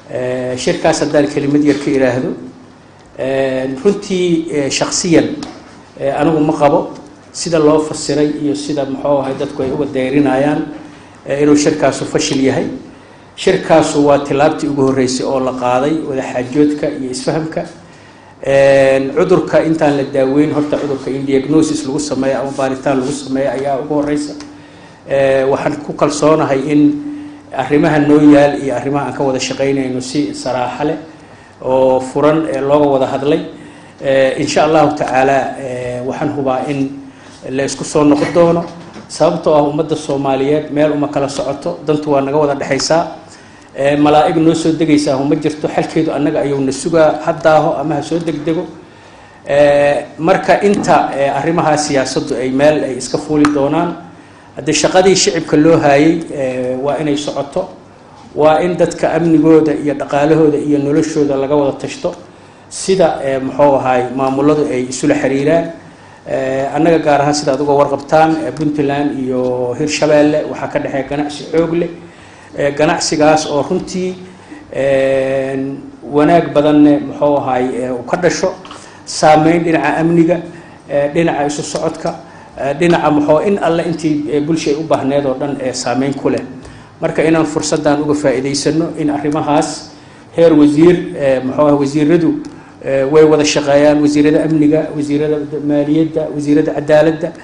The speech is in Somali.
shirkaas haddaan kelimad yar ka iraahdo runtii shaksiyan anigu ma qabo sida loo fasiray iyo sida muxuu ahay dadku ay uga dayrinayaan inuu shirkaasu fashil yahay shirkaasu waa tilaabtii ugu horreysay oo la qaaday wadaxaajoodka iyo isfahamka cudurka intaan la daaweyn horta cudurka in diagnosis lagu sameeyo ama baaritaan lagu sameeyo ayaa ugu horeysa waxaan ku kalsoonahay in arrimaha noo yaal iyo arrimaha aan ka wada shaqaynayno si saraaxa leh oo furan looga wada hadlay insha allahu tacaala waxaan hubaa in la isku soo noqon doono sababtoo ah ummadda soomaaliyeed meel uma kala socoto dantu waa naga wada dhexaysaa malaa-ig noo soo degaysaa uma jirto xalkeedu annaga ayuuna sugaa haddaaho ama ha soo degdego marka inta arrimaha siyaasaddu ay meel ay iska fuuli doonaan haddii shaqadii shicibka loo haayay waa inay socoto waa in dadka amnigooda iyo dhaqaalahooda iyo noloshooda laga wada tashto sida muxuu ahaay maamuladu ay isula xiriiraan annaga gaar ahaan sida ad uga warqabtaan puntland iyo hirshabeelle waxaa ka dhexeeya ganacsi xoog leh ganacsigaas oo runtii wanaag badanne muxuu ahaay uu ka dhasho saameyn dhinaca amniga dhinaca isu socodka dhinaca muxuu in alle intii bulsha ay u baahneed oo dhan saameyn ku leh marka inaan fursaddan uga faa'iidaysano in arrimahaas heer wasiir muxuu ah wasiiradu way wada shaqeeyaan wasiirada amniga wasiirada maaliyadda wasiirada cadaaladda